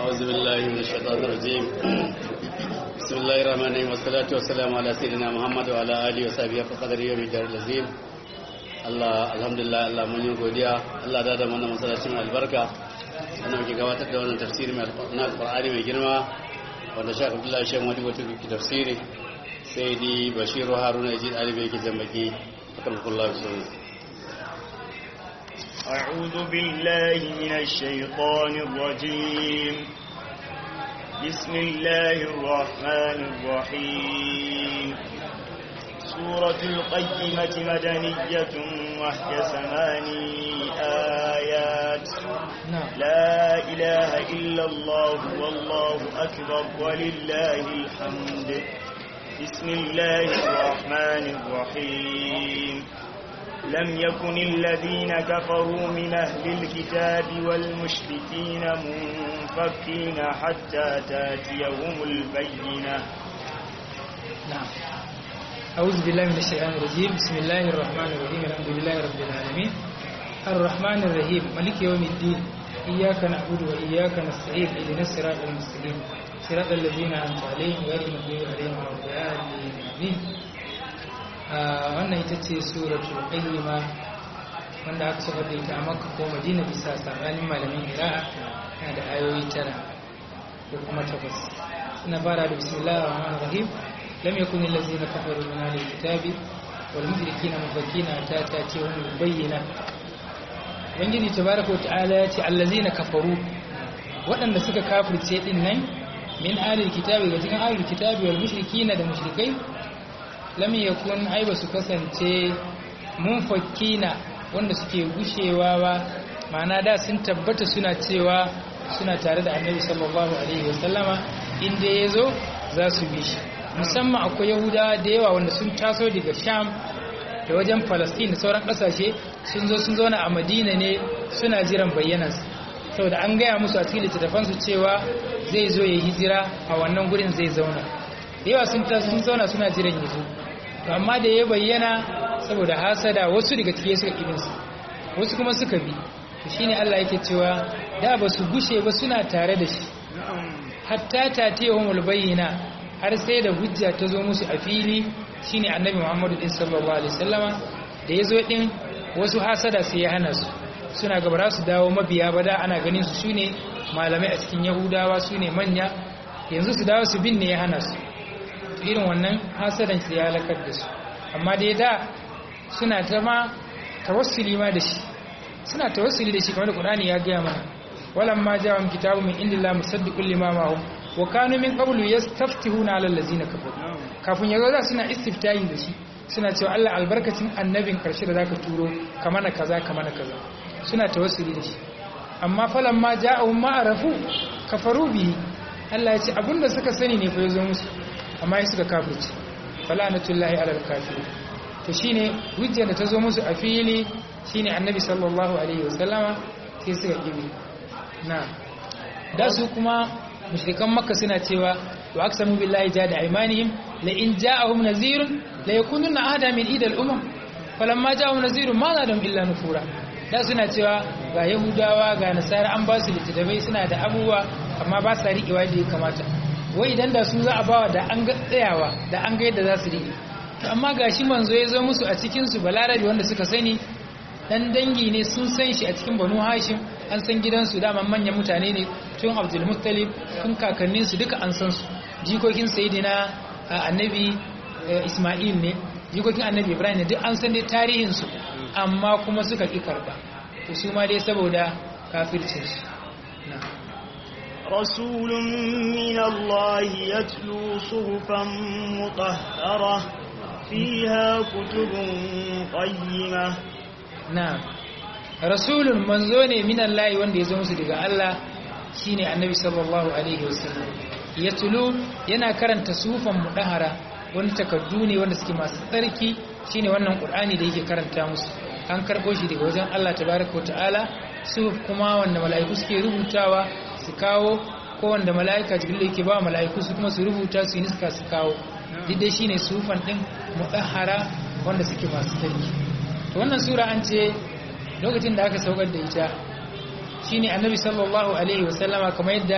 أعوذ بالله من الشيطان الرجيم بسم الله الرحمن الرحيم والصلاة والسلام على سيدنا محمد وعلى آله وصحبه فقدر يوم الدار العظيم Allah alhamdulillah Allah mun yi godiya Allah da da mana masallacin albarka sannan muke gabatar da wannan tafsiri mai na Qur'ani mai girma wanda Sheikh Abdullah Sheikh Madi wato ki tafsiri sai di Bashiru Haruna Ejid Ali bai ki jambaki akallahu sallallahu أعوذ بالله من الشيطان الرجيم بسم الله الرحمن الرحيم سورة القيمة مدنية وهي ثماني آيات لا إله إلا الله والله أكبر ولله الحمد بسم الله الرحمن الرحيم لم يكن الذين كفروا من أهل الكتاب والمشركين منفكين حتى تاتيهم البينة نعم أعوذ بالله من الشيطان الرجيم بسم الله الرحمن الرحيم الحمد لله رب العالمين الرحمن الرحيم ملك يوم الدين إياك نعبد وإياك نستعين اهدنا الصراط المستقيم صراط الذين أنعمت عليهم غير المغضوب عليهم ولا الضالين آمين wannan ita ce suratul qayyima wanda aka saba da ita a makka ko madina bisa sabanin malamin qira'a yana da ayoyi tara ko kuma takwas ina fara da bismillahir rahmanir rahim lam yakun allazina kafaru min ahli kitabi wal mushrikina mufakkina ta ta ce wani bayyana ubangiji tabaraka wa ta'ala ya ce allazina kafaru waɗanda suka kafirce din nan min ahli kitabi ga cikin ahli kitabi wal mushrikina da mushrikai lam yakun ai ba su kasance munfakkina wanda suke gushewa ba ma'ana da sun tabbata suna cewa suna tare da annabi sallallahu alaihi wasallama inda ya zo za su bi shi musamman akwai yahudawa da yawa wanda sun taso daga sham da wajen palestine da sauran kasashe sun zo sun zauna a madina ne suna jiran bayyanansa saboda an gaya musu a cikin littattafansu cewa zai zo ya hijira a wannan gurin zai zauna da yawa sun zauna suna jiran ya zo to amma da ya bayyana saboda hasada wasu daga cike suka kibinsa wasu kuma suka bi to shine Allah yake cewa da ba su gushe ba suna tare da shi hatta tatihumul bayyina har sai da hujja ta zo musu a fili shine annabi Muhammadu din sallallahu alaihi wasallama da yazo din wasu hasada sai ya hana su suna gaba su dawo mabiya ba da ana ganin su sune malamai a cikin yahudawa sune manya yanzu su dawo su bin ne ya hana su irin wannan hasadan shi ya halakar da su amma dai da suna ta ma tawassuli ma da shi suna tawassuli da shi kamar da Qur'ani ya gaya mana walam ma ja'am kitabun min indillah musaddiqul lima ma'hum wa kanu min qablu yastaftihuna 'ala allazina kafaru kafin yazo za suna istiftahi da shi suna cewa Allah albarkacin annabin karshe da zaka turo kamar kaza kamar kaza suna tawassuli da shi amma falan ma ja'ahum ma arafu kafaru bihi Allah ya ce abinda suka sani ne fa yazo musu amma suka kafirci falanatullahi alal kafir to shine hujjar da ta zo musu a fili shine annabi sallallahu alaihi wasallama sai suka kibi na da su kuma mushrikan makka suna cewa wa aqsamu billahi jada aymanihim la in ja'ahum nazirun la yakununa ahada min idal umam falamma ja'ahum nazirun ma zadahum illa nufura da suna cewa ga yahudawa ga nasara an ba su littattafai suna da abubuwa amma ba sa riƙewa da ya kamata wai idan da su za a bawa da an ga tsayawa da an ga yadda za su riƙe to amma gashi manzo ya zo musu a cikin su balarabi wanda suka sani dan dangi ne sun san shi a cikin banu hashim an san gidansu dama manyan mutane ne tun abdul muttalib tun kakannin su duka an san su jikokin sayyidina annabi isma'il ne jikokin annabi ibrahim ne duk an san dai tarihin su amma kuma suka ki karba to su ma dai saboda kafircin su na'am رسول من الله يتلو صحفا مطهرة فيها كتب قيمة نعم رسول منزوني من الله wanda yazo musu daga Allah shine annabi sallallahu alaihi wasallam yatlu yana karanta sufan mudahara wani takaddu ne wanda suke masu tsarki shine wannan qur'ani da yake karanta musu an karbo shi daga wajen Allah tabaaraka ta'ala suf kuma wanda mala'iku suke rubutawa su kawo ko wanda mala'ika jibril yake ba mala'iku su kuma su rubuta su yi niska su kawo duk dai shine sufan din mutahhara wanda suke masu tsarki to wannan sura an ce lokacin da aka saukar da ita shine annabi sallallahu alaihi wasallama kamar yadda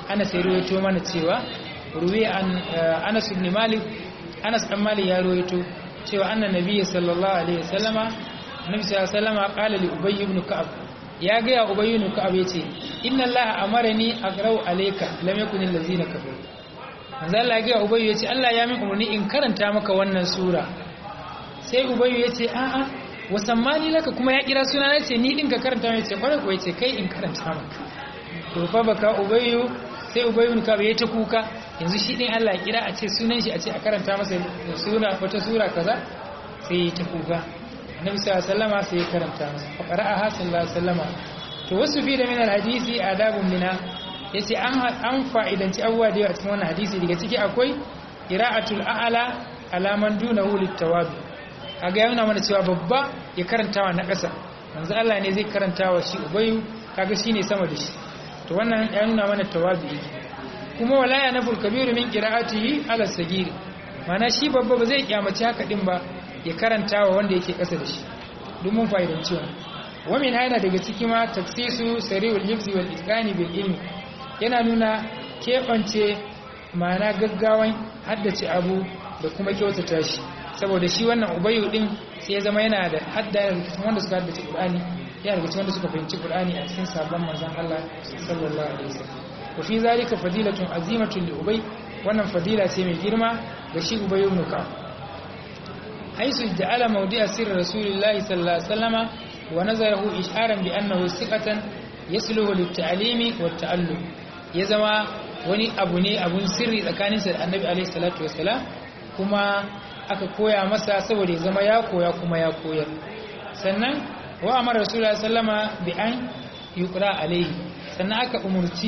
Anas ya rawaito mana cewa ruwi an Anas ibn Malik Anas dan Malik ya rawaito cewa annan nabiyyi sallallahu alaihi wasallama Nabi sallallahu alaihi wasallama qala li Ubay ibn Ka'ab ya ga ya Ubay ibn Ka'ab yace inna Allah amarani aqra'u alayka lam yakun allazina kafaru manzo Allah ya ga Ubay yace Allah ya min umarni in karanta maka wannan sura sai Ubay yace a'a wasammani laka kuma ya kira suna na ce ni din ka karanta mai ce kwarai kuwa ce kai in karanta maka to fa baka ubayyu sai ubayyu ka bai ta kuka yanzu shi din Allah ya kira a ce sunan shi a ce a karanta masa sura wata sura kaza sai ya ta kuka annabi sallallahu alaihi wasallama sai ya karanta masa fa qara'aha sallallahu alaihi wasallama to wasu fi da min alhadisi adabun mina yace an an fa'idanci abubuwa da yawa a cikin wannan hadisi daga ciki akwai qira'atul a'la alaman dunahu litawabi kaga ya nuna mana cewa babba ya karantawa na ƙasa manzo Allah ne zai karantawa shi ubayu kaga shine sama da shi to wannan ya nuna mana tawabi kuma wala ya naful kabiru min qira'atihi ala sagiri mana shi babba ba zai kyamaci haka din ba ya karantawa wanda yake ƙasa da shi duk mun fa'idanci wannan wa min hayna daga ciki ma taksisu sari'ul hifzi wal itqani bil ilmi yana nuna kebance ma'ana gaggawan haddace abu da kuma kyautata shi saboda shi wannan ubayu din sai ya zama yana da hadda wanda suka haddace Qur'ani yana daga wanda suka fahimci Qur'ani a cikin sabon manzon Allah sallallahu alaihi wasallam wa fi zalika fadilatun azimatun li ubay wannan fadila ce mai girma ga shi ubayu ibn Ka'ab haisu ja'ala mawdi'a sirri rasulillahi sallallahu alaihi wasallama wa nazarahu isharan bi annahu siqatan yasluhu lit-ta'limi wat-ta'allum ya zama wani abu ne abun sirri tsakaninsa da annabi alaihi salatu wasalam kuma aka koya masa saboda ya zama ya koya kuma ya koyar sannan wa amara rasulullahi sallama bi an yuqra alaihi sannan aka umurci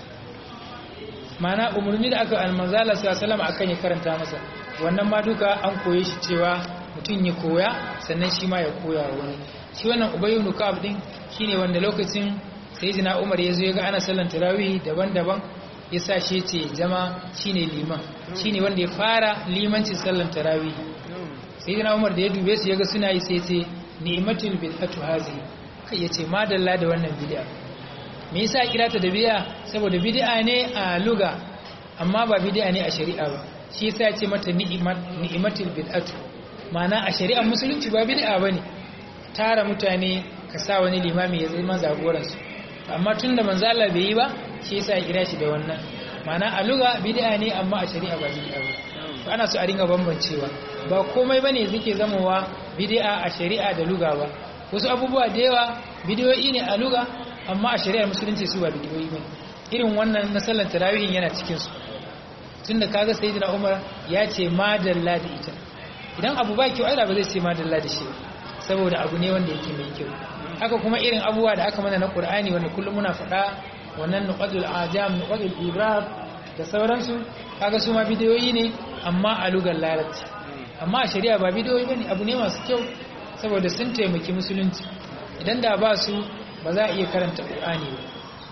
mana umurni da aka almanzala sallama akan ya karanta masa wannan ma duka an koye shi cewa mutum ya koya sannan shi ma ya koya wani shi wannan ubayy ibn ka'ab din shine wanda lokacin sayyidina umar ya zo ya ga ana sallan tarawih daban-daban ya sa shi ce zama shine liman shine wanda ya fara limancin sallan tarawih sai dina umar da ya dube su yaga suna yi sai ce ni'matul bid'atu hazi kai yace madalla da wannan bid'a me yasa kira ta da bid'a saboda bid'a ne a luga amma ba bid'a ne a shari'a ba shi yasa ya ce mata ni'matul bid'atu ma'ana a shari'ar musulunci ba bid'a bane tara mutane ka sa wani limami ya zama jagoransu amma tunda manzo Allah bai yi ba shi yasa ya kira shi da wannan mana a luga bid'a ne amma a shari'a ba bid'a ba to ana so a ringa bambancewa ba komai bane zake zamowa bid'a a shari'a da luga ba wasu abubuwa da yawa bidiyoyi ne a luga amma a shari'ar musulunci su ba bidiyoyi bane irin wannan na sallar tarawih yana cikin su tunda kaga sayyidina Umar ya ce madalla da ita idan abu ba kyau ai ba zai ce madalla da shi saboda abu ne wanda yake mai kyau haka kuma irin abubuwa da aka mana na Qur'ani wanda kullum muna faɗa wannan nuqadul ajam nuqadul irab da sauransu kaga su ma bidiyoyi ne amma a lugar larabci amma a shari'a ba bidiyoyi bane abu ne masu kyau saboda sun taimaki musulunci idan da ba su ba za a iya karanta qur'ani ba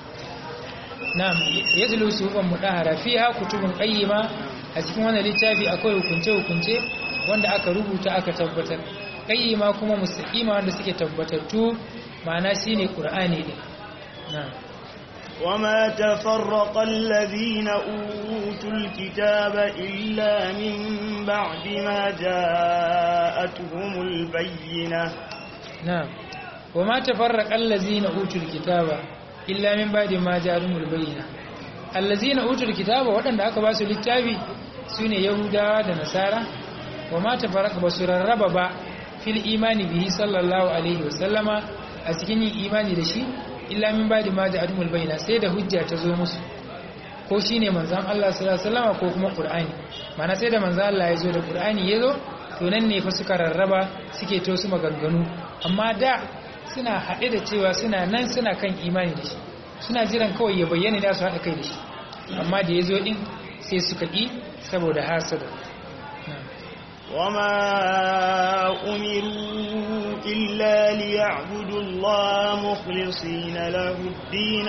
na'am yadlu sufan mudahara fiha kutubun qayyima a cikin wannan littafi akwai hukunce hukunce wanda aka rubuta aka tabbatar qayyima kuma mustaqima wanda suke tabbatattu ma'ana shine qur'ani din na'am وما تفرق الذين أوتوا الكتاب إلا من بعد ما جاءتهم البينة نعم وما تفرق الذين أوتوا الكتاب إلا من بعد ما جاءتهم البينة الذين أوتوا الكتاب وأن أكباس للتابي سنة يهودا ونصارى وما تفرق بسر الربب في الإيمان به صلى الله عليه وسلم أسكني إيماني لشي illa min ba'di ma ja'atumul bayna sai da hujja ta zo musu ko shine manzon Allah sallallahu alaihi wasallam ko kuma Qur'ani mana sai da manzon Allah ya zo da Qur'ani ya zo to nan ne fa suka rarraba suke to su maganganu amma da suna haɗe da cewa suna nan suna kan imani da shi suna jiran kawai ya bayyana da su haɗa kai da shi amma da ya zo din sai suka ƙi saboda hasada وما أمروا إلا ليعبدوا الله مخلصين له الدين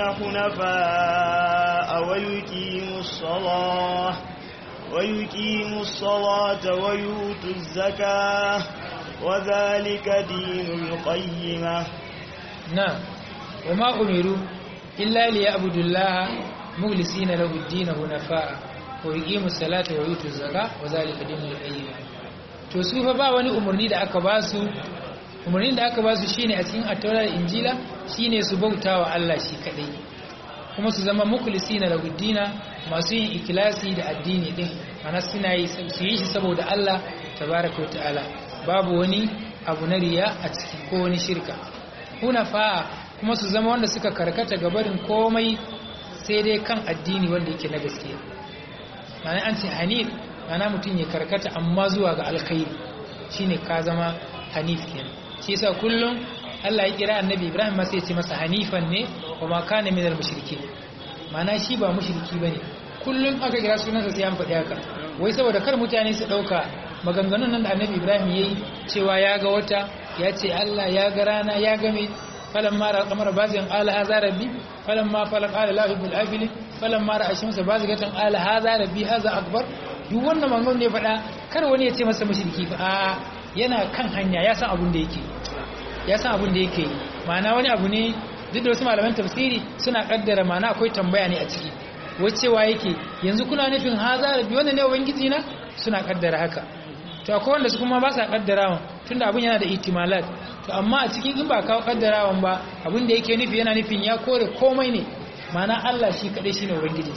حنفاء ويقيموا الصلاة ويقيموا الصلاة ويؤتوا الزكاة وذلك دين القيمة نعم وما أمروا إلا ليعبدوا الله mukhlisina lahu ad-din hunafa wa yuqimu salata wa yutu zakka wa zalika dinul qayyim to su fa ba wani umarni da aka ba su umarnin da aka ba su shine a cikin at-taura da injila shine su bautawa Allah shi kadai kuma su zama mukhlisina lahu ad-din masu yin ikilasi da addini din mana suna yi su yi shi saboda Allah tabaraka ta'ala babu wani abu na riya a ciki ko wani shirka hunafa kuma su zama wanda suka karkata gabarin komai sai dai kan addini wanda yake na gaskiya mana an ce hanif mana mutum ya karkata amma zuwa ga alkhairi shine ka zama hanif kenan shi yasa kullum Allah ya kira annabi Ibrahim ma sai ya ce masa hanifan ne wa ma kana minal mushrikeen mana shi ba mushriki bane kullum aka kira sunansa sai an faɗi haka wai saboda kar mutane su ɗauka maganganun nan da annabi ibrahim ya yi cewa ya ga wata ya ce allah ya ga rana ya ga mai falan mara kamar bazin ala haza rabbi falan ma falan ala lahu bil afili falan mara ashimsa bazigatan ala haza rabbi haza akbar duk wannan maganganun ne faɗa kar wani ya ce masa mushriki fa a yana kan hanya ya san abin da yake ya san abin da yake ma'ana wani abu ne duk da wasu malaman tafsiri suna kaddara ma'ana akwai tambaya ne a ciki wacewa yake yanzu kuna nufin haza rabbi wannan ne ubangiji na suna kaddara haka to akwai wanda su kuma ba sa kaddarawan tunda abin yana da ihtimalat to amma a cikin in ba kawo kaddarawan ba abin da yake nufi yana nufin ya kore komai ne ma'ana Allah shi kadai shine ubangiji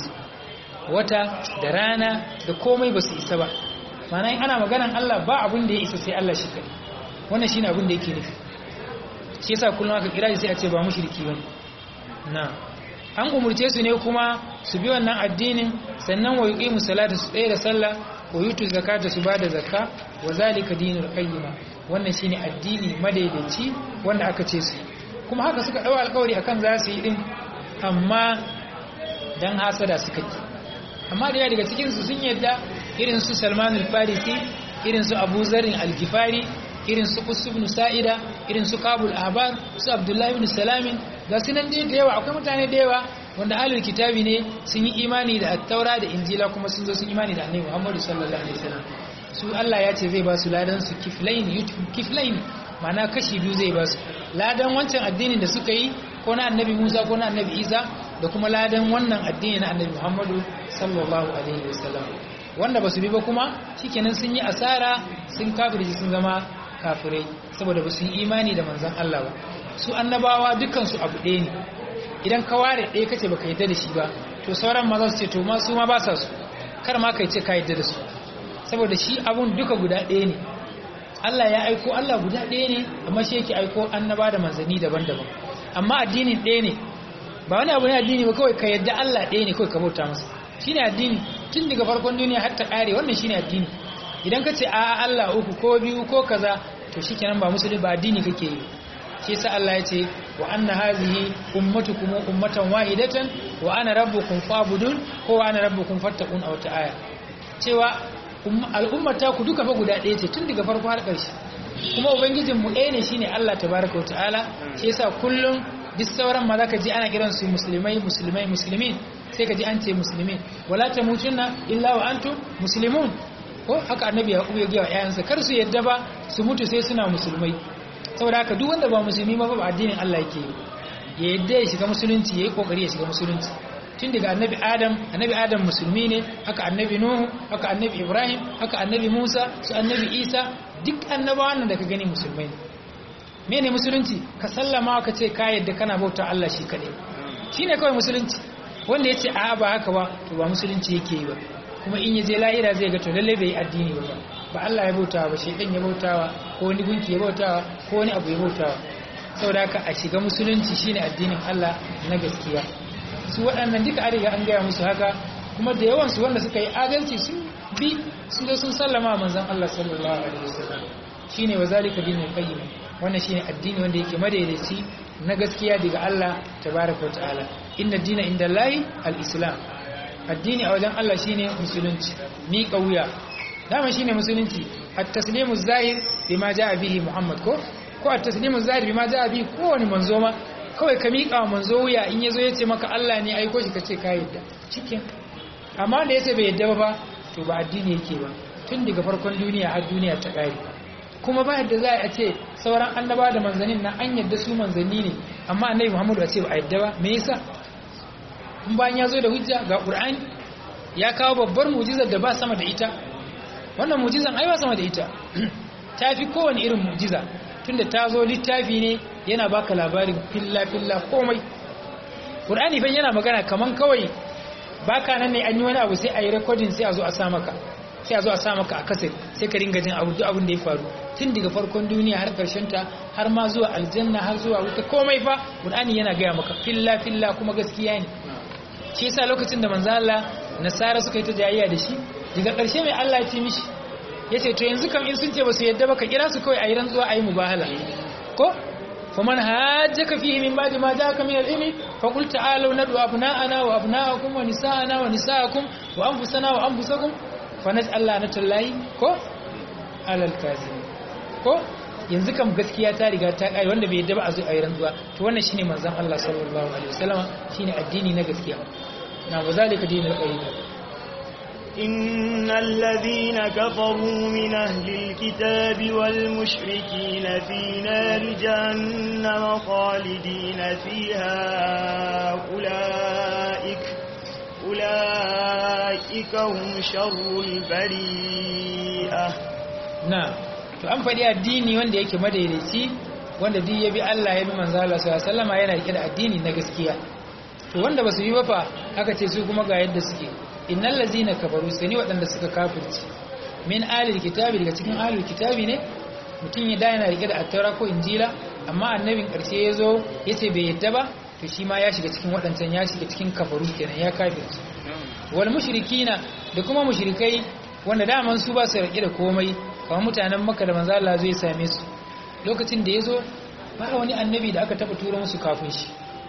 wata da rana da komai ba su isa ba ma'ana in ana maganan Allah ba abin da ya isa sai Allah shi kadai wannan shine abin da yake nufi shi yasa kullum aka kira shi sai a ce ba mushriki bane na an umurce su ne kuma su bi wannan addinin sannan wa yuqimu salata su tsaya da sallah wa yutu zakata su bada zakka wa zalika dinul qayyima wannan shine addini madaidaici wanda aka ce su kuma haka suka dawo alƙawari akan za su yi din amma dan hasada suka yi amma da daga cikin su sun yadda irin su Salman al-Farisi irin su Abu Zar al-Ghifari irin su Qus ibn Sa'ida irin su Kabul Ahbar su Abdullah ibn Salamin ga sunan dai da yawa akwai mutane da yawa wanda ahlul kitabi ne sun yi imani da attaura da injila kuma sun zo sun imani da annabi Muhammad sallallahu alaihi wasallam su Allah ya ce zai ba su ladan su kiflain yutub kiflain ma'ana kashi biyu zai ba su ladan wancan addinin da suka yi ko na annabi Musa ko na annabi Isa da kuma ladan wannan addini na annabi Muhammad sallallahu alaihi wasallam wanda ba su bi ba kuma shikenan sun yi asara sun kafirci sun zama kafirai saboda ba su yi imani da manzon Allah ba su annabawa dukansu abu ɗaya ne idan ka ware ɗaya kace baka yadda da shi ba to sauran ma za su ce to ma su ma ba sa su kar ma kai ce ka yadda da su saboda shi abun duka guda ɗaya ne Allah ya aiko Allah guda ɗaya ne amma shi yake aiko annaba da manzanni daban-daban amma addinin ɗaya ne ba wani abu ne addini ba kawai ka yadda Allah ɗaya ne kawai ka bauta masa shine addini tun daga farkon duniya har ta ƙare wannan shine addini idan ka ce a Allah uku ko biyu ko kaza to shikenan ba musulmi ba addini kake yi shi yasa Allah ya ce wa anna hazihi ummatukum ummatan wahidatan wa ana rabbukum fa'budun ko wa ana rabbukum fattaqun aw ta'aya cewa al'ummata ku duka fa guda ɗaya ce tun daga farko har ƙarshe kuma ubangijin mu ɗaya ne shine Allah tabaraka wa ta'ala shi yasa kullum duk sauran ma zaka ji ana kiran su musulmai musulmai muslimin sai ka ji an ce muslimin wala tamutunna illa wa antum muslimun ko haka annabi ya ya ga yayansa kar su yadda ba su mutu sai suna musulmai saboda haka duk wanda ba musulmi ba ba addinin Allah yake yi ya yadda ya shiga musulunci yayi kokari ya shiga musulunci tun daga annabi Adam annabi Adam musulmi ne haka annabi Nuhu haka annabi Ibrahim haka annabi Musa su annabi Isa duk annabawan nan da ka gani musulmai ne mene musulunci ka sallama ka ce ka yadda kana bauta Allah shi kadai shine kawai musulunci wanda ya ce a ba haka ba to ba musulunci yake yi ba kuma in ya je lahira zai ga to lalle bai yi addini ba ba Allah ya bautawa ba shaidan ya bautawa ko wani gunki ya bautawa ko wani abu ya bautawa saboda haka a shiga musulunci shine addinin Allah na gaskiya su waɗannan duka an riga an gaya musu haka kuma da yawan su wanda suka yi adalci sun bi su da sun sallama manzon Allah sallallahu alaihi wasallam shine wa zalika dinul qayyim wannan shine addini wanda yake madaidaici na gaskiya daga Allah tabaraka ta'ala inna dina indallahi al-islam addini a wajen Allah shine musulunci mi kauya dama shine musulunci at-taslimu zahir bima jaa bihi Muhammad ko ko at-taslimu zahir bima jaa bihi ko wani manzo ma kawai ka miƙa wa manzo wuya in yazo yace maka Allah ne aiko shi kace ka yadda cikin amma da yace bai yadda ba to ba addini yake ba tun daga farkon duniya har duniya ta ƙare kuma ba yadda za a ce sauran annaba da manzannin na an yadda su manzanni ne amma annabi Muhammadu a ce ba a yadda ba me yasa in bayan ya zo da hujja ga qur'ani ya kawo babbar mu'jizar da ba sama da ita wannan mu'jizan ai ba sama da ita ta fi kowane irin mu'jiza tunda ta zo littafi ne yana baka labarin filla filla komai qur'ani fa yana magana kaman kawai baka nan ne an yi wani abu sai a yi recording sai a zo a sa maka sai a zo a sa maka a kaset sai ka ringa jin abu duk abin da ya faru tun daga farkon duniya har karshen ta har ma zuwa aljanna har zuwa wuta komai fa qur'ani yana gaya maka filla filla kuma gaskiya ne shi yasa lokacin da manzo Allah nasara suka yi ta jayayya da shi daga karshe mai Allah ya ce mishi yace to yanzu kam in sun ce ba su yadda ba ka kira su kawai a yi rantsuwa a yi mubahala ko فمن هاجك فيه من بعد ما جاءك من العلم فقل تعالوا ندعو أبناءنا وأبناءكم ونساءنا ونساءكم وأنفسنا وأنفسكم فنجعل لعنة الله كو على الكاذبين ko yanzu kam gaskiya ta riga ta kai wanda bai yadda ba a zo a yi rantsuwa to wannan shine manzon Allah sallallahu alaihi wasallam shine addini na gaskiya na wazalika dinul qayyim إن الذين كفروا من أهل الكتاب والمشركين في نار جهنم خالدين فيها أولئك أولئك هم شر البريئة na to an faɗi addini wanda yake madaidaici wanda duk ya bi Allah ya bi manzo Allah sallallahu alaihi wasallam yana rike da addini na gaskiya to wanda basu yi ba fa aka ce su kuma ga yadda suke innal ladzina kafaru sani waɗanda suka kafirci min alil kitabi daga cikin alil kitabi ne mutum ya da yana rike da attaura ko injila amma annabin karshe ya zo ya ce bai yadda ba to shi ma ya shiga cikin waɗancan ya shiga cikin kafaru kenan ya kafirci wal mushrikina da kuma mushrikai wanda daman su ba su rike da komai kamar mutanen makka da manzo Allah zai same su lokacin da ya zo ba wani annabi da aka taba tura musu kafin shi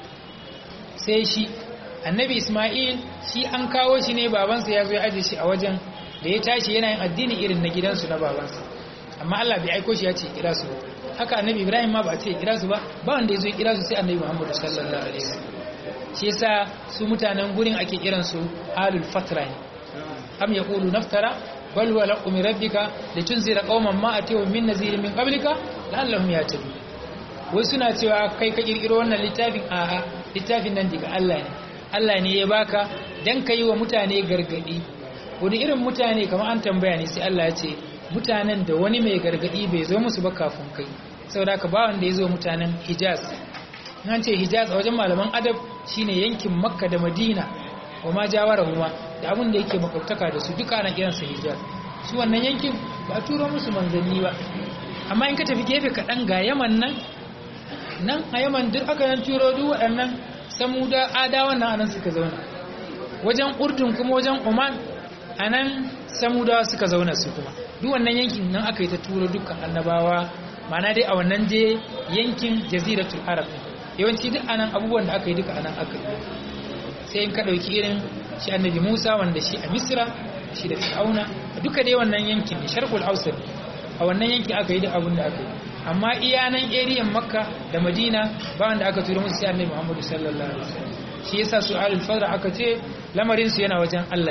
sai shi annabi isma'il shi an kawo shi ne babansa ya zo ya aje shi a wajen da ya tashi yana yin addini irin na gidansu na babansa amma Allah bai aiko shi ya ce kira su haka annabi ibrahim ma ba a ce kira su ba ba wanda ya zo ya kira su sai annabi muhammadu sallallahu alaihi wasallam shi yasa su mutanen gurin ake kiran su alul fatra ne am yaqulu naftara bal huwa laqu min rabbika litunzira qauman ma atawhum min nazirin min qablika la'allahum yahtadun wai suna cewa kai ka kirkiro wannan littafin a'a littafin nan daga Allah ne Allah ne ya baka dan kai wa mutane gargadi wani irin mutane kamar an tambaya ne sai Allah ya ce mutanen da wani mai gargadi bai zo musu ba kafin kai saboda ka ba wanda ya zo mutanen Hijaz an ce Hijaz a wajen malaman adab shine yankin Makka da Madina wa ma jawarahuma da abin da yake makwabtaka da su duka ana kiransa Hijaz su wannan yankin ba a turo musu manzanni ba amma in ka tafi gefe kaɗan ga Yaman nan nan a Yaman duk aka nan turo duk waɗannan samuda adawan nan anan suka zauna wajen urdun kuma wajen oman anan samudawa suka zauna su kuma duk wannan yankin nan aka yi ta turo dukkan annabawa mana dai a wannan je yankin jaziratul arab yawanci duk anan abubuwan da aka yi duka anan aka yi sai in ka ɗauki irin shi annabi musa wanda shi a misra shi da fir'auna duka dai wannan yankin ne sharqul ausat a wannan yankin aka yi duk abin da aka yi amma iya nan eriyan makka da madina ba wanda aka tura musu sai annabi muhammadu sallallahu alaihi wasallam shi yasa su alul fadra aka ce lamarin su yana wajen Allah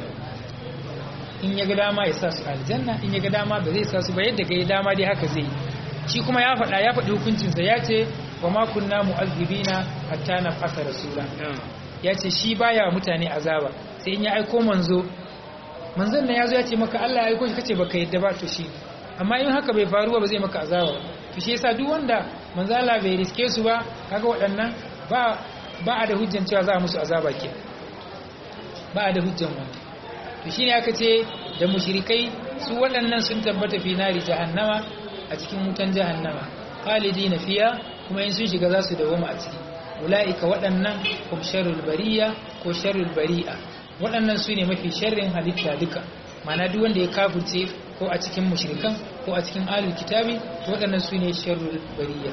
in ya ga dama ya sa su aljanna in ya ga dama ba zai sa su ba yadda ga dama dai haka zai shi kuma ya faɗa ya faɗi hukuncin sa ya ce wa ma kunna mu'azzibina hatta nab'atha rasula ya ce shi baya mutane azaba sai in ya aiko manzo manzon nan ya zo ya ce maka Allah ya aiko shi kace baka yadda ba to shi amma in haka bai faru ba zai maka azaba to shi yasa duk wanda manzala bai riske su ba kaga waɗannan ba ba a da hujjan cewa za a musu azaba ke ba a da hujjan wanda to shine aka ce da mushrikai su waɗannan sun tabbata fi nari jahannama a cikin wutan jahannama khalidina fiya kuma in sun shiga za su dawoma a ciki ulaika waɗannan kum sharrul bariya ko sharrul bari'a waɗannan su ne mafi sharrin halitta duka mana duk wanda ya kafirce ko a cikin mushrikan ko a cikin alul kitabi waɗannan su ne sharrul bariya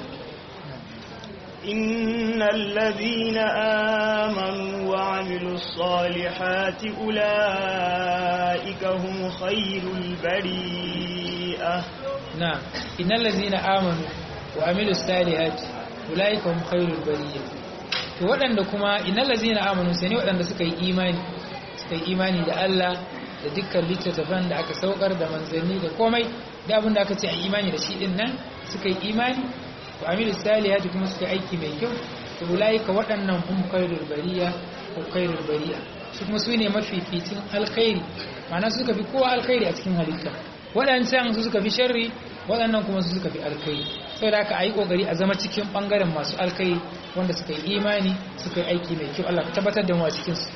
إن الذين آمنوا وعملوا الصالحات أولئك هم خير البريئة نعم إن الذين آمنوا وعملوا الصالحات أولئك هم خير البرية to waɗanda kuma innal ladzina amanu sai ne waɗanda suka yi imani suka yi imani da Allah da dukkan littattafan da aka saukar da manzanni da komai da abin da aka ce a imani da shi din nan suka yi imani wa amilu salihati kuma suka aiki mai kyau to ulaika waɗannan hum khairul bariya ko khairul bariya su kuma su ne mafificin alkhairi ma'ana su suka fi kowa alkhairi a cikin halitta waɗancan su suka fi sharri waɗannan kuma su suka fi alkhairi saboda haka a yi ƙoƙari a zama cikin ɓangaren masu alkhairi wanda suka yi imani suka yi aiki mai kyau Allah ka tabbatar da mu a cikin su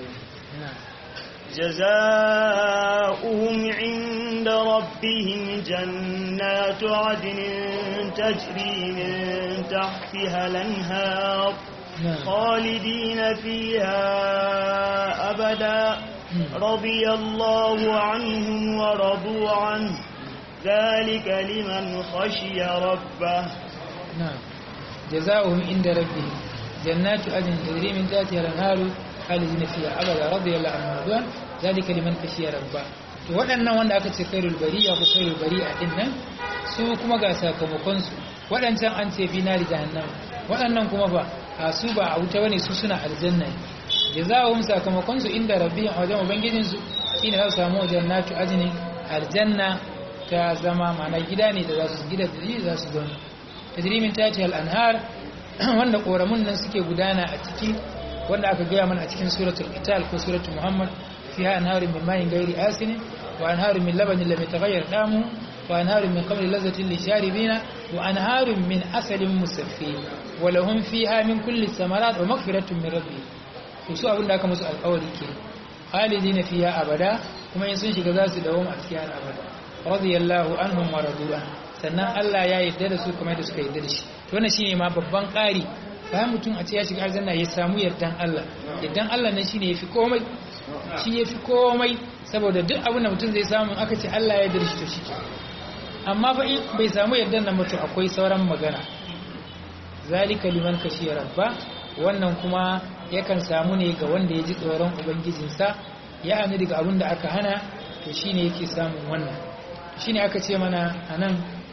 جزاؤهم عند ربهم جنات عدن تجري من تحتها الانهار خالدين فيها أبدا رضي الله عنهم ورضوا عنه ذلك لمن خشي ربه نعم جزاؤهم عند ربهم جنات عدن تجري من تحتها الانهار خالدين فيها أبدا رضي الله عنهم ورضوا عنه ذلك لمن خشي ربه to waɗannan wanda aka ce kairul bari'a ko kairul bari'a din nan su kuma ga sakamakon su waɗancan an ce fi nari jahannam waɗannan kuma ba a su ba a wuta bane su suna aljanna jazaohum sakamakon su inda rabbihim a wajen ubangijin su shine za su samu jannatu ajnin aljanna ta zama mana gida ne da za su gida da za su zauna tajrimin tati al-anhar wanda koramun nan suke gudana a ciki wanda aka gaya mana a cikin suratul qital ko suratul muhammad fiha anharun min ma'in ghairi asin wa anharun min labanin lam yataghayyar damu wa anharun min khamrin lazzatin lisharibina wa anharun min asalin musaffi wa lahum fiha min kulli thamarat wa maghfiratun min rabbihim to su abinda aka musu alƙawari ke khalidina fiha abada kuma in sun shiga za su dawo a cikin abada radiyallahu anhum wa radu'an sannan Allah ya yarda da su kamar da suka yarda da shi to wannan shine ma babban ƙari bayan mutum a ce ya shiga aljanna ya samu yardan Allah yardan Allah nan shine yafi komai shi yafi komai saboda duk abin da mutum zai samu aka ce Allah ya yarda da shi to shi amma fa in bai samu yardan nan mutum akwai sauran magana zalika liman kashiya rabba wannan kuma yakan samu ne ga wanda ya ji tsoron ubangijinsa ya hannu daga abin da aka hana to shine yake samun wannan shine aka ce mana anan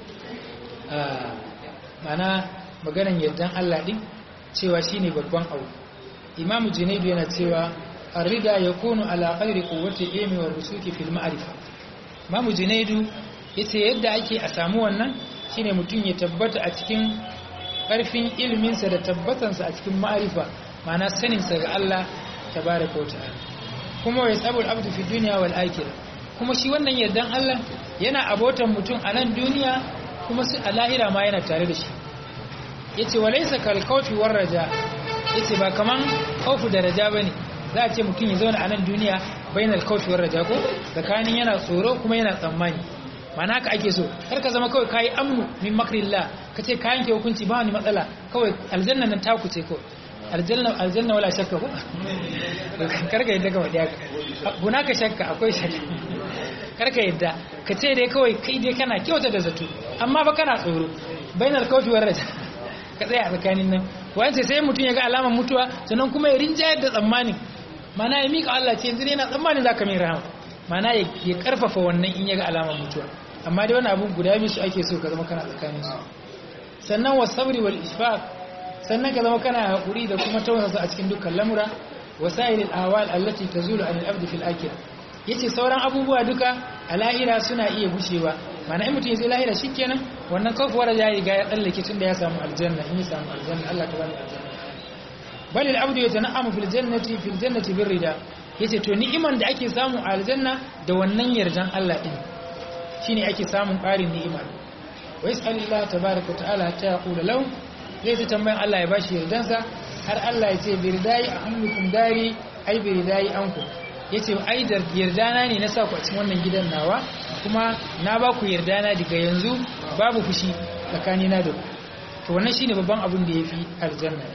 mana maganan yardan Allah din cewa shine babban abu imamu junaidu yana cewa arrida yakunu ala qadri quwwati ilmi wa rusuki fil ma'rifa imamu junaidu yace yadda ake a samu wannan shine mutum ya tabbata a cikin karfin ilminsa da tabbatansa a cikin ma'arifa ma'ana saninsa ga Allah tabaraka wa ta'ala kuma wa yasabul abdu fi dunya wal akhirah kuma shi wannan yardan Allah yana abotan mutum a nan duniya kuma su a lahira ma yana tare da shi yace walaysa kal khawfi war raja yace ba kaman khawfu da raja bane za a ce mutum ya zauna a nan duniya bainal khawfi war raja ko tsakanin yana tsoro kuma yana tsammani mana haka ake so kar ka zama kawai kayi amnu min makrillah kace ka yanke hukunci ba wani matsala kawai aljanna nan taku ce ko aljanna aljanna wala shakka ko kar ka yadda kawai haka buna ka shakka akwai shakka kar ka yadda ka ce dai kawai kai dai kana kyauta da zato amma ba kana tsoro bainal kawfi war raja ka tsaya a tsakanin nan wance sai mutum ya ga alamar mutuwa sannan kuma ya rinjayar da tsammanin mana ya mika Allah ce yanzu ne yana tsammanin zaka mai rahama mana ya karfafa wannan in ya ga alamar mutuwa amma dai wani abu guda biyu su ake so ka zama kana tsakanin su sannan wa sabri wal ishfaq sannan ka zama kana hakuri da kuma tausasa a cikin dukkan lamura wasailil ahwal allati tazulu anil abdi fil akhirah yace sauran abubuwa duka a lahira suna iya gushewa mana in mutum ya je lahira shikenan wannan kafuwar ya riga ya tsallake tunda ya samu aljanna in ya samu aljanna Allah ta bani aljanna bal al abdu yatana'amu fil jannati fil jannati bir rida yace to ni'iman da ake samu a aljanna da wannan yardan Allah din shine ake samun ƙarin ni'ima wa yas'alillahu tabaaraka ta'ala ta yaqulu law zai ta tambayan Allah ya bashi yardansa har Allah ya ce birdai ahlukum dari ai birdai anku yace ai da yardana ne na sa ku a cikin wannan gidan nawa kuma na ba ku yardana daga yanzu babu fushi tsakanina da ku to wannan shine babban abin da yafi aljanna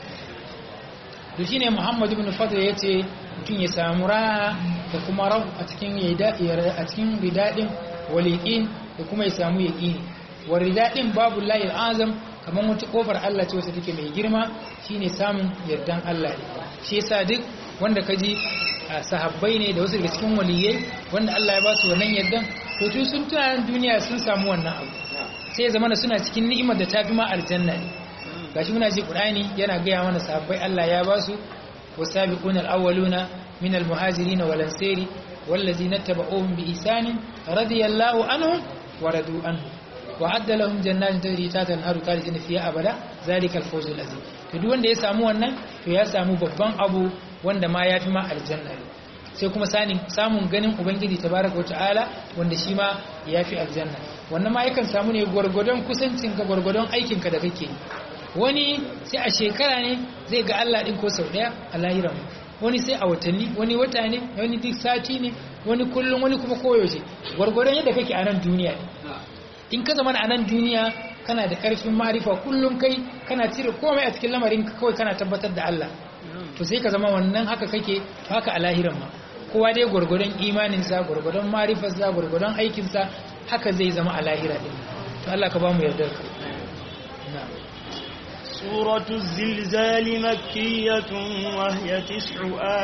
to shine Muhammad ibn Fadl yace mutum ya samu raha da kuma rab a cikin a cikin ridadin waliqin da kuma ya samu yaqini wa ridadin babu lahi azam kamar wata kofar Allah ce wacce take mai girma shine samun yardan Allah shi yasa duk wanda kaji sahabbai ne da wasu daga cikin waliyai wanda Allah ya ba su wannan yardan to tun sun tunanin duniya sun samu wannan abu sai zamana suna cikin ni'imar da tafi ma aljanna ne gashi muna ji Qur'ani yana gaya mana sahabbai Allah ya ba su wasabiquna alawwaluna min almuhajirin wal ansari wallazina tabauhum bi ihsan radiyallahu anhum wa radu anhu wa adda lahum jannatin tajri tahta al-anharu khalidina fiha abada zalika al-fawz al-azim to duk wanda ya samu wannan to ya samu babban abu wanda ma yafi ma aljanna ne sai kuma sanin samun ganin ubangiji tabaraka wata'ala wanda shi ma yafi aljanna wannan ma yakan samu ne gwargwadon kusancin ka gwargwadon aikin ka da kake wani sai a shekara ne zai ga Allah din ko sau daya a lahiran wani sai a watanni wani wata ne wani duk sati ne wani kullum wani kuma koyaushe gwargwadon yadda kake a nan duniya ne in ka zama a nan duniya kana da karfin marifa kullum kai kana cire komai a cikin lamarin kawai kana tabbatar da Allah to sai ka zama wannan haka kake to haka a lahiran ma kowa dai gwargwadon imaninsa gwargwadon marifarsa gwargwadon aikinsa haka zai zama a lahira din to Allah ka ba mu yardar ka سورة الزلزال مكية وهي تسع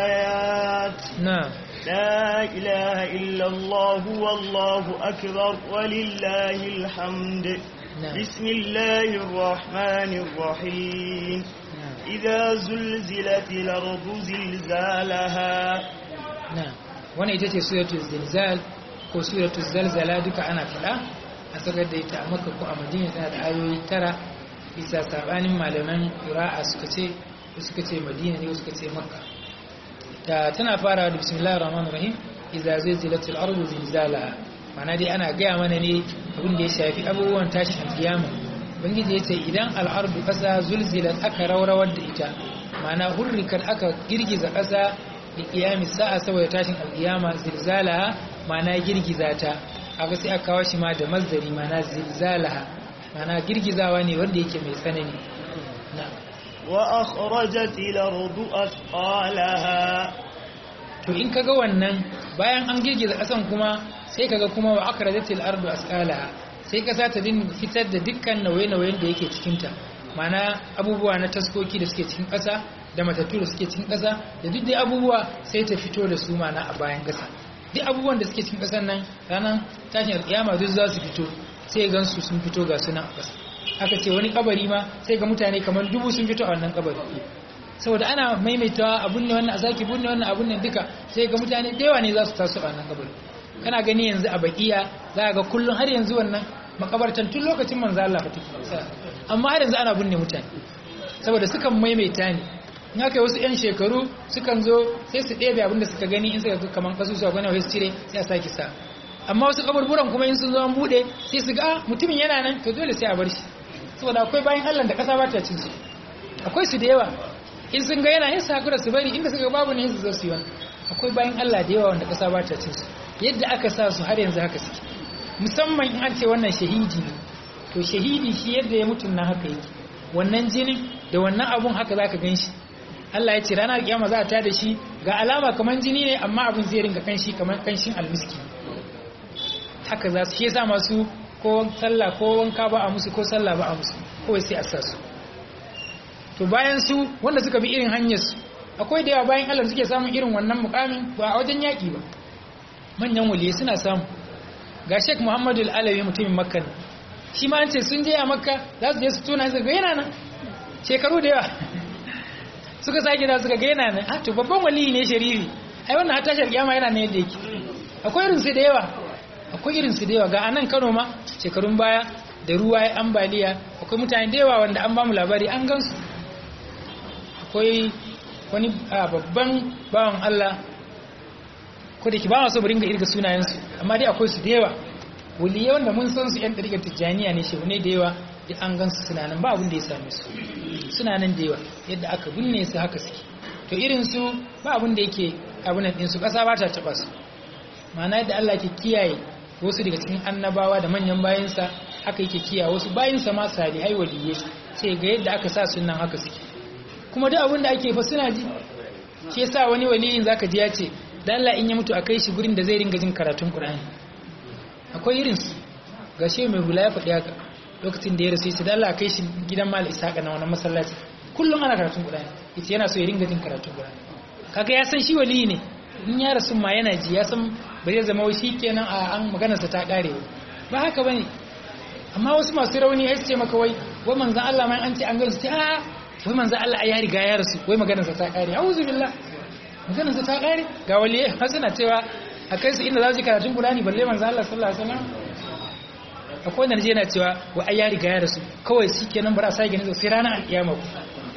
آيات نعم لا إله إلا الله والله أكبر ولله الحمد نعم. بسم الله الرحمن الرحيم نعم إذا زلزلت الأرض زلزالها na'am wannan ita ce suratul zilzal ko suratul zalzala duka ana faɗa a sakar da ita a makka ko a madina tana da ayoyi tara bisa sabanin malaman qira'a suka ce ko suka ce madina ne ko suka ce makka ta tana fara da bismillahir rahmanir rahim idza zilzilatil ardu zilzalaha mana dai ana gaya mana ne abin da ya shafi abubuwan tashin alkiyama ubangiji ya ce idan al'ardu ƙasa zulzilat aka raurawar da ita mana hurrikat aka girgiza ƙasa da kiyami sa'a saboda tashin alkiyama zilzalaha mana girgiza ta aka sai aka kawo shi ma da mazdari mana zilzalaha mana girgizawa ne wanda yake mai tsanani na'am وأخرجت الأرض أثقالها to in kaga wannan bayan an girgiza kasan kuma sai kaga kuma wa akradatil ardu asqalaha sai kasa ta din fitar da dukkan nauye-nauyen da yake cikin ta mana abubuwa na taskoki da suke cikin kasa da matattu da suke cikin kasa da duk dai abubuwa sai ta fito da su mana a bayan kasa duk abubuwan da suke cikin kasan nan ranar tashin alkiyama duk za su fito sai gan su sun fito ga sunan a kasa aka ce wani kabari ma sai ga mutane kamar dubu sun fito a wannan kabari saboda ana maimaitawa abun ne wannan a zaki bunne wannan abun ne duka sai ga mutane da yawa ne za su taso a nan kabari kana gani yanzu a bakiya za ga kullum har yanzu wannan makabartan tun lokacin manzo Allah fa take amma har yanzu ana bunne mutane saboda sukan maimaita ne in aka yi wasu yan shekaru sukan zo sai su ɗebe abin da suka gani in suka ga kaman kasu su gani wai su cire sai a sake sa amma wasu kaburburan kuma in sun zo an bude sai su ga ah, mutumin yana nan to dole sai a bar shi saboda akwai bayan Allah da kasa ba ta cin su akwai su da yawa in sun ga yana yin sakura su bari inda suka ga babu ne su zo su yi wani akwai bayan Allah da yawa wanda kasa ba ta cin su yadda aka sa su har yanzu haka suke musamman in an ce wannan shahidi ne to shahidi shi yadda ya mutum na haka yake wannan jinin da wannan abun haka zaka gan shi Allah ya ce ranar kiyama za a ta da shi ga alama kamar jini ne amma abin zai ringa kanshi kamar kanshin almiski haka za su shi yasa masu ko sallah ko wanka ba a musu ko sallah ba a musu kawai sai a sa su to bayan su wanda suka bi irin hanyar su akwai da yawa bayan Allah suke samun irin wannan mukamin ba a wajen yaki ba manyan waliyai suna samu ga Sheikh Muhammadu Al-Alawi mutumin Makka ne shi ma an ce sun je a Makka za su je su tona su ga yana nan shekaru da yawa suka sake da suka ga yana nan ah to babban waliyi ne sharifi ai wannan hatta sharkiyama yana ne yadda yake akwai irin su da yawa akwai irin su da yawa ga anan Kano ma shekarun baya da ruwa ya ambaliya akwai mutane da yawa wanda an ba mu labari an gansu akwai wani a, babban bawan Allah ko da ke ba masu ringa irga sunayensu amma dai akwai su da yawa waliyai wanda mun san su yan ɗariƙar tijjaniya ne shehu ne da yawa da an gansu suna nan ba abin da ya same su suna nan da yawa yadda aka binne su haka suke to irin su ba abin da yake abin nan ɗinsu ƙasa ba ta taɓa su ma'ana yadda Allah ke kiyaye wasu daga cikin annabawa da manyan bayansa haka yake kiyaye wasu bayansa ma salihai waliyai sai ga yadda aka sa sunan haka suke kuma duk abin da ake fa suna ji shi yasa wani waliyin zaka ji ya ce dan Allah in ya mutu a kai shi gurin da zai ringa jin karatun Qur'ani akwai irin su gashi mai hula ya faɗi haka lokacin da ya rasu yace dan Allah kai shi gidan Mal Isaka na wannan masallaci kullum ana karatun Qur'ani yace yana so ya ringa jin karatun Qur'ani kaga ya san shi waliyi ne in ya rasu ma yana ji ya san ba zai zama shi kenan a an maganarsa ta kare ba haka bane amma wasu masu rauni ya ce maka wai wai manzan Allah ma an ce an gansu ta wai manzan Allah ya riga ya rasu wai maganarsa ta kare auzu billah maganarsa ta kare ga waliye har suna cewa a kai su inda za su yi karatun Qur'ani balle manzan Allah sallallahu alaihi wasallam akwai wanda yana cewa wa ai ya riga ya rasu kawai shi kenan ba za a sake ganin sai ranar alkiyama ku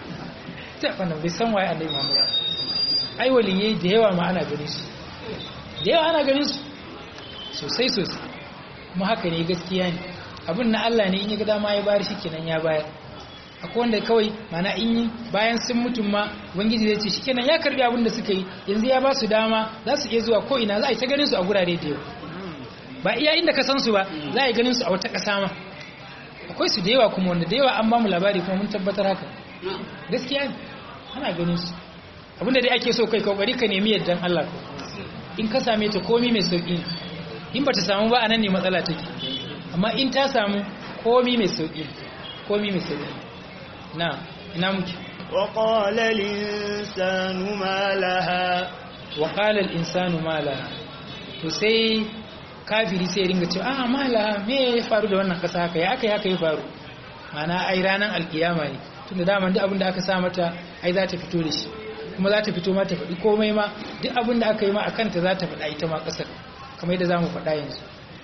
ta wannan bai san waye annabi Muhammad ai waliyai da yawa ma ana ganin su da yawa ana ganin su sosai sosai kuma haka ne gaskiya ne abin na Allah ne in ya ga dama ya bayar shi kenan ya bayar akwai wanda kawai mana in yi bayan sun mutum ma ubangiji zai ce shi kenan ya karbi abin da suka yi yanzu ya ba su dama za su iya zuwa ko ina za a yi ta ganin su a gurare da yawa ba iya inda ka san su ba za a yi ganin su a wata ƙasa ma akwai su da yawa kuma wanda da yawa an ba mu labari kuma mun tabbatar haka gaskiya ne ana ganin su abinda dai ake so kai kokari ka nemi yaddan Allah ko in ka same ta komi mai sauki ne in bata samu ba anan ne matsala take amma in ta samu komi mai sauki komi mai sauki na ina muke وقال الإنسان ما لها wa qala al insanu ma laha to sai kafiri sai ya ringa cewa ah ma laha me ya faru da wannan kasa haka ya aka haka ya faru mana ai ranan alkiyama ne tunda dama duk abin da aka sa mata ai za ta fito da shi kuma za ta fito ma ta faɗi komai ma duk abin da aka yi ma a kanta za ta faɗa ita ma ƙasar kamar yadda za mu faɗa yanzu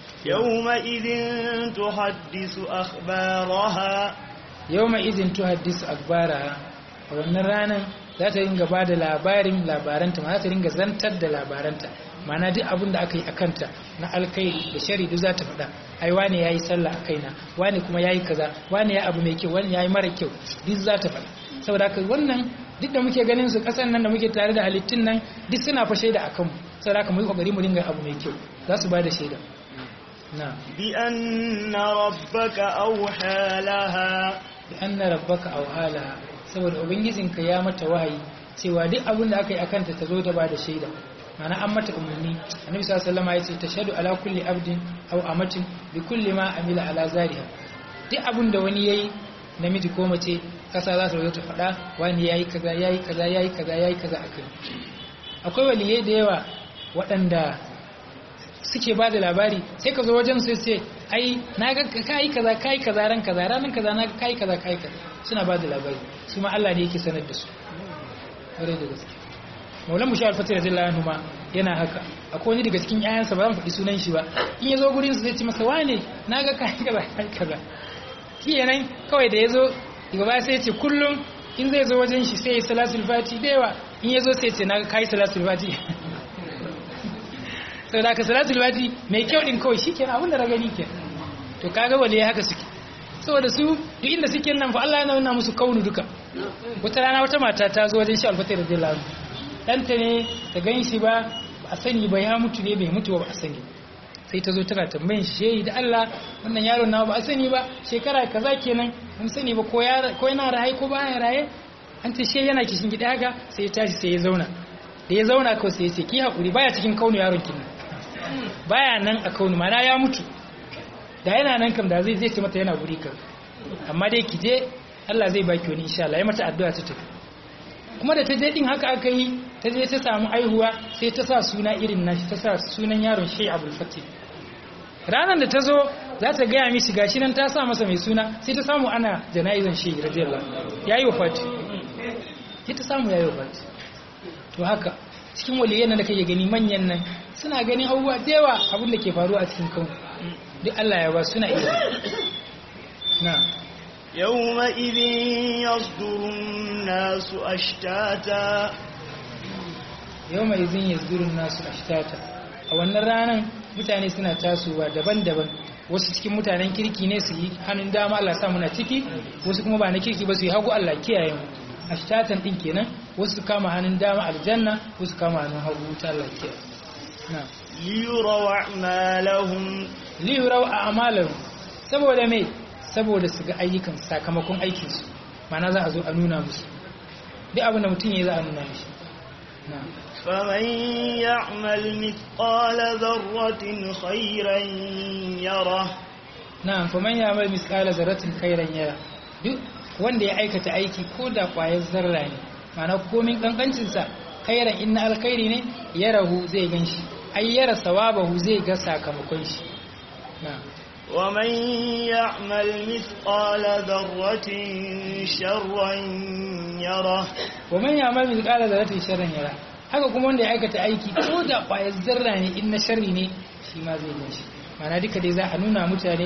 يومئذ تحدث أخبارها yau mai izin tu haddisu akbara a wannan ranar za ta ringa ba da labarin labaranta ma za ta ringa zantar da labaranta mana duk abin da aka yi a kanta na alkairi da shari duk za ta faɗa ai wane ya yi sallah a kaina wane kuma ya yi kaza wane ya abu mai kyau wani ya yi mara kyau duk za ta faɗa saboda haka wannan duk da muke ganin su ƙasan nan da muke tare da halittun nan duk suna fa shaida a kanmu saboda haka mu yi ƙoƙari mu ringa abu mai kyau za su ba da shaida na بأن ربك أوحى لها da anna rabbaka awhala saboda ubangijinka ya mata wahayi cewa duk abin da aka yi akanta ta zo ta bada shaida mana an mata umarni annabi sallallahu alaihi wasallam ya ce tashhadu ala kulli abdin aw amatin bi kulli ma amila ala zariha duk abin da wani yayi namiji ko mace kasa za ta zo ta faɗa wani yayi kaza yayi kaza yayi kaza yayi kaza akai akwai waliyai da yawa waɗanda suke ba da labari sai ka zo wajen su ce ai na ga kai kaza kai kaza ran kaza ranan kaza na ga kai kaza kai kaza suna ba da labari su ma Allah ne yake sanar da su ƙwarai da gaske maulan mushi alfatih radiyallahu anhu ma yana haka akwai wani daga cikin ƴaƴansa ba zan faɗi sunan shi ba in ya zo gurin su zai ce masa wane na ga kai kaza kai kaza kenan kawai da ya zo daga baya sai ya ce kullum in zai zo wajen shi sai ya salatul fati da yawa in ya zo sai ya ce na ga kai salatul fati sau da ka salatul wadi mai kyau din kawai shi kenan abinda ragani ke to kaga wale haka suke saboda su duk inda suke nan fa Allah ya nuna musu kaunu duka wata rana wata mata ta zo wajen shi alfatai da jillahu ɗanta ne ta gan shi ba a sani ba ya mutu ne bai mutu ba a sani sai ta zo tana tambayin shi shehi da Allah wannan yaro na ba a sani ba shekara kaza kenan mun sani ba ko yana raye ko baya raye an ce shi yana kishin gida haka sai ya tashi sai ya zauna da ya zauna kawai sai ya ce ki haƙuri baya cikin kaunu yaron kin baya nan a kaunu mana ya mutu da yana nan kam da zai zai ce mata yana guri kan amma dai ki je Allah zai baki wani insha Allah ya mata addu'a ta tafi kuma da ta je din haka aka yi ta je ta samu aihuwa sai ta sa suna irin nashi ta sa sunan yaron Shay Abdul Fatih ranar da ta zo za ta gaya mishi gashi nan ta sa masa mai suna sai ta samu ana jana'izan Shay radiyallahu yayi wafati sai ta samu yayi wafati to haka cikin waliyan da kake gani manyan nan suna ganin abubuwa da yawa abin da ke faruwa a cikin kan duk Allah ya ba suna iya na يومئذ يصدر الناس أشتاتا yau mai izin ya zurin nasu ashtata a wannan ranar mutane suna tasowa daban-daban wasu cikin mutanen kirki ne su yi hannun dama Allah sa muna ciki wasu kuma ba na kirki ba su yi hagu Allah kiyaye mu ashtatan din kenan wasu su kama hannun dama aljanna wasu kama hannun hagu ta Allah kiyaye na ليروا أعمالهم liyurau a amalar saboda mai saboda su ga ayyukan sakamakon aikinsu mana za a zo a nuna musu duk abin da mutum ya za a nuna mishi na فمن يعمل مثقال ذرة خيرا يره na faman ya mai miskala zaratin kairan yara duk wanda ya aikata aiki ko da kwayar zarra ne mana komin kankancinsa kairan in na alkhairi ne ya rahu zai gan shi ai yara sawabahu zai ga sakamakon shi na ومن يعمل مثقال ذرة شرا يره wa man ya'mal mithqala dharratin sharran yara haka kuma wanda ya aikata aiki ko da ƙwayar zarra ne in na sharri ne shi ma zai gan shi mana duka dai za a nuna mutane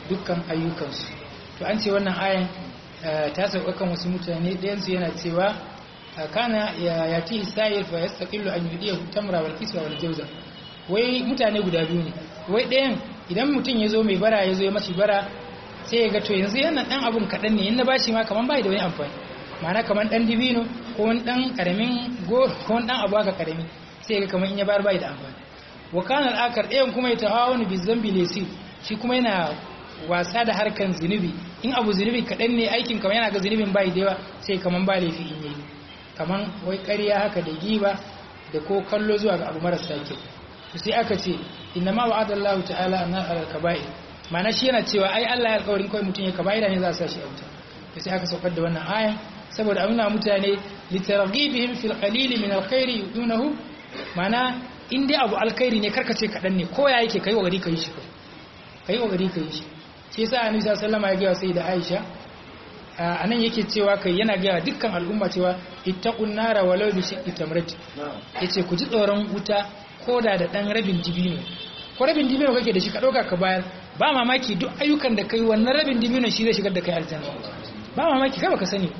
dukkan ayyukansu to an ce wannan ayan ta sauka kan wasu mutane ɗayansu yana cewa kana ya ti sa'il fa yastaqillu an yudiya tamra wal kiswa wal jawza wai mutane guda biyu ne wai ɗayan idan mutum ya zo mai bara ya zo ya mashi bara sai ya ga to yanzu yana ɗan abun kaɗan ne in na bashi ma kamar bai da wani amfani ma'ana kamar ɗan dibino ko wani ɗan ƙaramin go ko wani ɗan abu haka ƙarami sai ya ga kamar in ya bayar bai da amfani wa kana al'akar ɗayan kuma ya tahawunu bi zambi lesi shi kuma yana wasa da harkan zunubi in abu zunubi kaɗan ne aikin kamar yana ga zunubin bai da yawa sai kamar ba laifi in yi kamar wai ƙarya haka da giba da ko kallo zuwa ga abu marasa kyau to sai aka ce inna ma wa'ada Allah ta'ala an al kaba'ir ma'ana shi yana cewa ai Allah ya alƙawarin kai mutum ya kaba'ira ne za a sa shi a wuta to sai aka saukar da wannan ayan saboda a nuna mutane litarghibihim fil qalil min alkhair yudunahu ma'ana in dai abu alkhairi ne karka ce kadan ne ko ya yake kai wa gari kai shi kai wa gari kai shi shi yasa annabi sallallahu alaihi wasallam ya ga sai da Aisha a nan yake cewa kai yana gaya dukkan al'umma cewa ittaqun nara walau bi shiqqi tamrat yace ku ji tsoron wuta koda da dan rabin dibino ko rabin dibino kake da shi ka dauka ka bayar ba mamaki duk ayyukan da kai wannan rabin dibino shi zai shigar da kai aljanna ba mamaki kai baka sani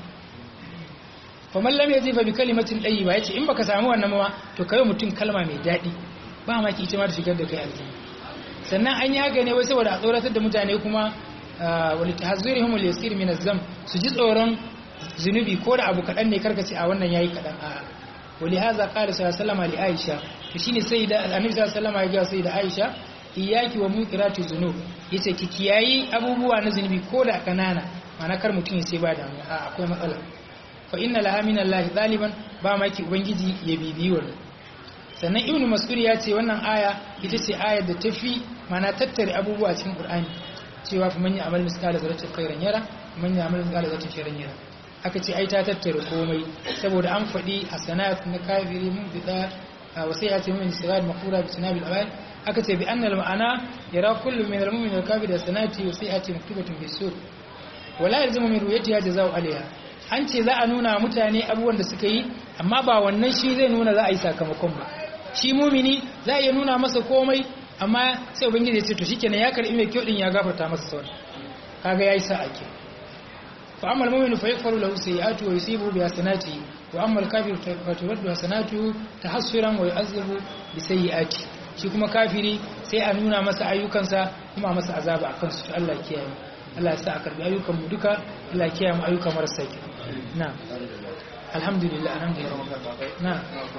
fa man lam yazifa bi kalimatin tayyiba yace in baka samu wannan ma to kai mutum kalma mai dadi ba mamaki ita ma ta shigar da kai aljanna sannan an yi haka ne wai saboda a tsoratar da mutane kuma wani ta hazuri humul yasir min azam su ji tsoron zunubi ko da abu kaɗan ne karkace a wannan yayi kaɗan a wali haza qala sallallahu alaihi aisha to shine sai da annabi sallallahu alaihi ya sai da aisha iyaki wa muqiratu zunub yace ki kiyayi abubuwa na zunubi ko da kanana mana kar mutum ya ce ba da a akwai matsala fa inna laha min allahi zaliban ba ma ki ubangiji ya bibi wannan sannan ibnu mas'ud ya ce wannan aya ita ce ayar da tafi mana tattare abubuwa cikin qur'ani cewa fa man ya'mal misqala zarratin khairan yara man ya'mal misqala zarratin sharran yara aka ce ai ta tattare komai saboda an faɗi hasanat na kafiri mun bida wa sayati min sirad maqura bi sinabil awal aka ce bi anna al ma'ana yara kullu min al mu'min al kafir hasanati wa sayati maktubatun bi sur wala yalzimu min ru'yatiha jazaa'u alaiha an ce za a nuna mutane abubuwan da suka yi amma ba wannan shi zai nuna za a yi sakamakon ba shi mumini za a iya nuna masa komai amma sai ubangiji ya ce to shikenan ya karbi mai kyau din ya gafarta masa sauran kaga yayi sa'a ke fa amma al-mu'minu fa yaghfaru lahu sayi'atu wa yusibu bi hasanati wa amma al-kafiru fa turaddu hasanatu tahassuran wa yu'azzabu bi sayi'ati shi kuma kafiri sai a nuna masa ayyukansa kuma masa azaba akan su to Allah kiyaye Allah ya sa a karbi ayyukan mu duka Allah ya kiyaye mu ayyukan marasa kyau na'am alhamdulillah alhamdulillah na'am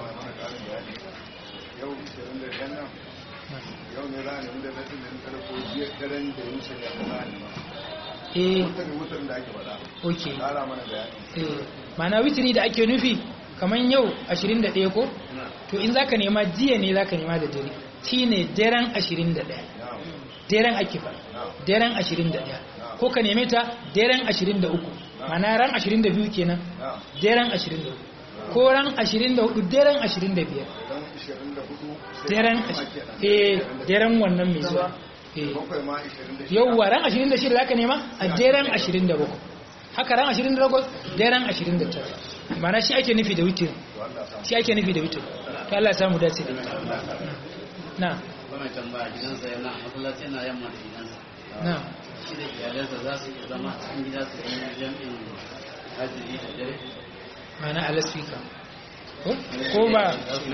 yau 21 nan yau ne za a nemi da nasin da karko biyar daren da yin shirya da za a nema eh wutar wutar da ake faɗa okay ƙara mana bayani eh mana witiri da ake nufi kaman yau 21 ko to in zaka nema jiya ne zaka nema da dare shine daren 21 daren ake fa daren 21 ko ka neme ta daren 23 mana ran 22 kenan daren 23 ko ran 24 daren 25 don 24 daren eh daren wannan mai zuwa eh bakwai ma 26 yauwa ran 26 zaka nema a daren 27 haka ran 28 daren 29 mana shi ake nufi da witir shi ake nufi da witir to Allah ya samu dace da ita na Wannan tambaya gidansa yana masallaci yana yamma da gidansa. na Shi da iyalansa za su iya zama cikin gida su yi jam'in hajji da dare. mana alasfika ko ko ba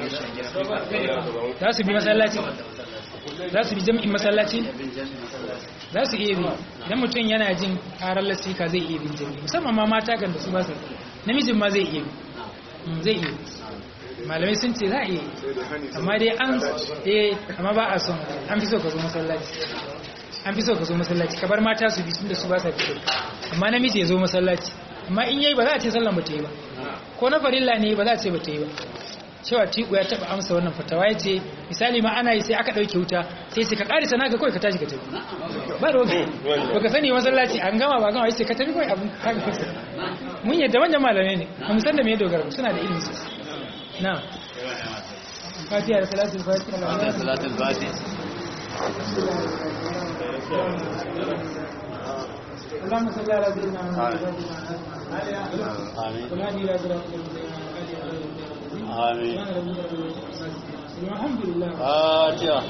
za su bi masallaci za su bi jami'in masallaci Bin jam'in masallaci. za su iya bi idan mutum yana jin karar lasfika zai iya bin jami'i musamman ma mata kan da su ba su namijin ma zai iya bi Mm, zai iya bi. malamai sun ce za a iya yi sai da hani amma dai an eh amma ba a son an fi so ka zo masallaci an fi so ka zo masallaci ka bar mata su bi tunda su ba sa fito amma namiji ya zo masallaci amma in yayi ba za a ce sallan ba ta yi ba ko na farilla ne ba za a ce ba ta yi ba cewa tiku ya taba amsa wannan fatawa ya ce misali ma ana yi sai aka dauke wuta sai sai ka karisa naka kawai ka tashi ka tafi ba roga baka sani masallaci an gama ba gama sai ka tafi kawai abun haka kusa mun yadda manyan malamai ne ba mu san da me ya dogara ba, suna da ilimi sosai na fatiha da salatul fatiha Wannan salatul fati. اللهم صل على سيدنا محمد Amin. والهادي الى صراط المستقيم Amin. الحمد لله Fatiha.